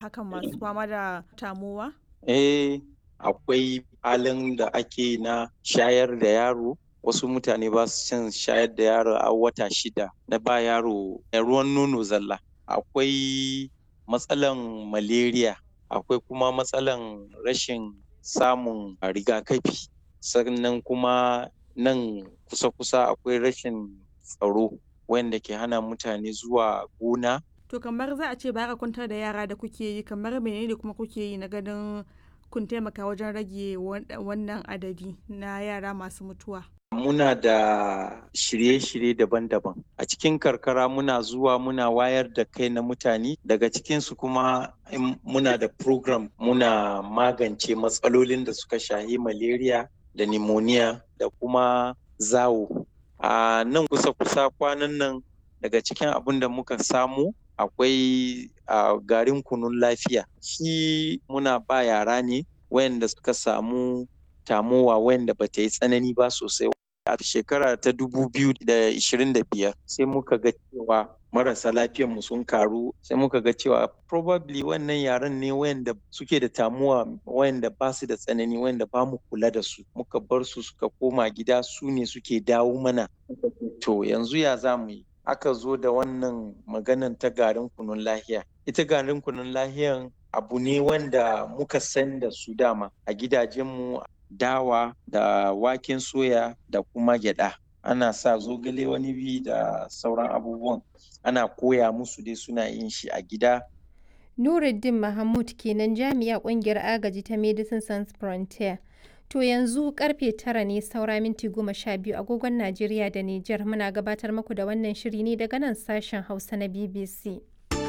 hakan masu fama da tamowa? Eh, akwai halin da ake na shayar da yaro wasu mutane ba su cin shayar da yaro a wata shida na ba yaro ruwan nono zalla akwai matsalan malaria akwai kuma matsalan rashin samun rigakafi sannan kuma nan kusa-kusa akwai rashin tsaro wanda ke hana mutane zuwa gona To kamar za a ce ba ka kwantar da yara da kuke yi kamar menene kuma kuke yi na ganin kun taimaka wajen rage wannan adadi na yara masu mutuwa. Muna da shirye-shirye daban-daban. A cikin karkara muna zuwa muna wayar da kai na mutane daga cikinsu kuma muna da program muna magance matsalolin da suka shahi malaria da pneumonia da kuma zawo. A nan kusa-kusa kwanan nan daga cikin abin da muka samu akwai garin kunun lafiya. Shi muna ba yara ne wayanda suka samu tamowa wayanda ba ta yi tsanani ba sosai. A shekara ta dubu biyu da ishirin da biyar sai muka ga cewa marasa lafiyar mu sun karu sai muka ga cewa probably wannan yaran ne wayanda suke da tamuwa wayanda ba su da tsanani wayanda ba mu kula da su muka bar su suka koma gida su ne suke dawo mana to yanzu ya za mu yi aka zo da wannan maganan ta garin kunun lahiya ita garin kunun lahiyan abu ne wanda muka san da su dama a gidajenmu dawa da waken soya da kuma gyada ana sa zogale wani bi da sauran abubuwan ana koya musu dai suna yin shi a gida Nuruddin Mahmud kenan jami'a kungiyar agaji ta Medicine Sans Frontier. To yanzu karfe tara ne saura minti goma sha biyu agogon Najeriya da Nijar muna gabatar muku da wannan shiri ne daga nan sashen Hausa na BBC.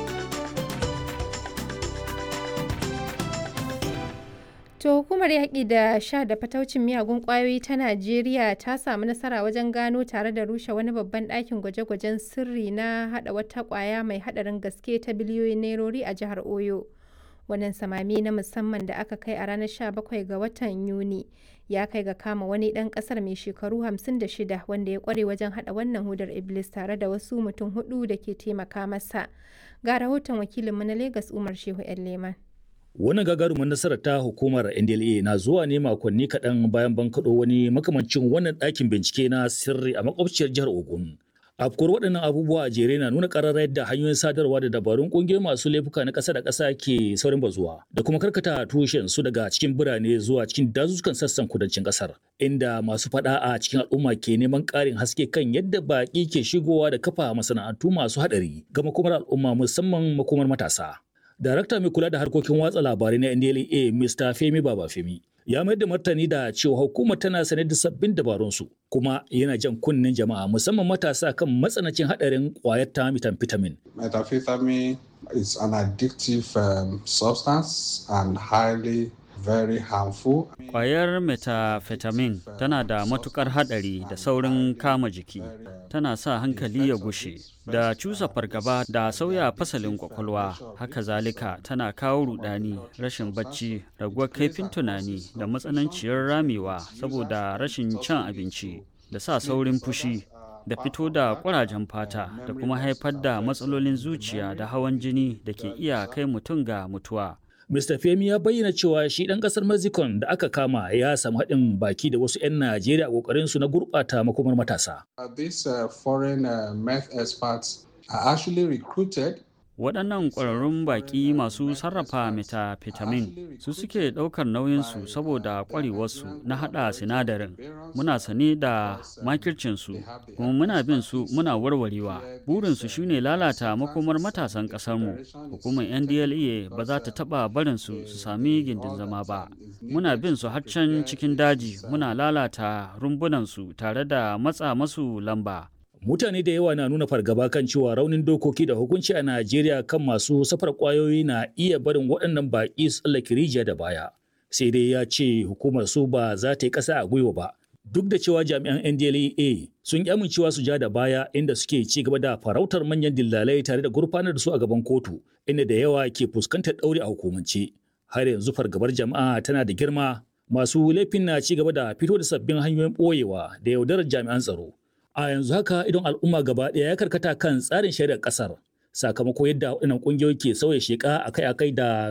To hukumar yaƙi da sha da fataucin miyagun ƙwayoyi ta Najeriya ta samu nasara wajen gano tare da rushe wani babban ɗakin gwaje-gwajen sirri na haɗa wata ƙwaya mai haɗarin gaske ta biliyoyin nairori a jihar Oyo. Wannan samami na musamman da aka kai a ranar 17 ga watan Yuni ya kai ga kama wani ɗan ƙasar mai shekaru 56 wanda ya ƙware wajen haɗa wannan hudar Iblis tare da wasu mutum hudu da ke taimaka masa. Ga rahoton wakilinmu na Legas Umar Shehu 'yan Leman. Wannan gagarumin nasarar ta hukumar NDLA na zuwa ne makonni kaɗan bayan bankaɗo wani makamancin wannan ɗakin bincike na sirri a makwabciyar jihar Ogun. Afkuwar waɗannan abubuwa a jere na nuna ƙararra yadda hanyoyin sadarwa da dabarun ƙungiyoyi masu laifuka na ƙasa da ƙasa ke saurin bazuwa da kuma karkata tushen su daga cikin birane zuwa cikin dazuzzukan sassan kudancin ƙasar inda masu faɗa a cikin al'umma ke neman ƙarin haske kan yadda baƙi ke shigowa da kafa masana'antu masu haɗari ga makomar al'umma musamman makomar matasa. Darakta mai kula da harkokin watsa labarai na NDLA Mr. Femi Babafemi ya mayar da martani da cewa hukumar tana sanar da sabbin dabarunsu kuma yana jan kunnen jama'a musamman matasa kan matsanancin hadarin kwayar ta methamphetamine. Methamphetamine is an addictive um, substance and highly very harmful. Kwayar methamphetamine tana da matukar hadari da saurin kama jiki, tana sa hankali ya gushe, da cusa fargaba da sauya fasalin kwakwalwa, haka zalika tana kawo rudani, rashin bacci, raguwar kaifin tunani da matsananciyar ramewa saboda rashin cin abinci, da sa saurin fushi. da fito da ƙurajen fata da kuma haifar da matsalolin zuciya da hawan jini da ke iya kai mutum ga mutuwa. Mr. Femi ya bayyana cewa shi ɗan ƙasar Mexico da aka kama ya samu haɗin baki da wasu 'yan Najeriya a ƙoƙarinsu na gurɓata makomar matasa. These uh, foreign uh, meth experts are actually recruited waɗannan ƙwararrun baƙi masu sarrafa methamphetamine su suke ɗaukar nauyinsu saboda ƙwarewarsu na haɗa sinadarin muna sane da makircinsu kuma muna bin su muna warwarewa burinsu shine lalata makomar matasan ƙasarmu hukumar ndla ba za ta taɓa barinsu su sami gindin zama ba muna bin su har can cikin daji muna lalata rumbunansu tare da matsa masu lamba mutane da yawa na nuna fargaba kan cewa raunin dokoki da hukunci a Najeriya kan masu safar kwayoyi na iya barin waɗannan baƙi su tsallake rijiya da baya. Sai dai ya ce hukumar su ba za ta yi ƙasa a gwiwa ba. Duk da cewa jami'an NDLEA sun ƙi amincewa su ja da baya inda suke ci gaba da farautar manyan dillalai tare da gurfanar da su a gaban kotu inda da yawa ke fuskantar ɗauri a hukumance. Har yanzu fargabar jama'a tana da girma masu laifin na ci gaba da fito da sabbin hanyoyin ɓoyewa da yaudarar jami'an tsaro. a yanzu haka idon al'umma gaba ɗaya ya karkata kan tsarin shari'ar ƙasar sakamako yadda waɗannan ƙungiyoyi ke sauya sheƙa akai-akai da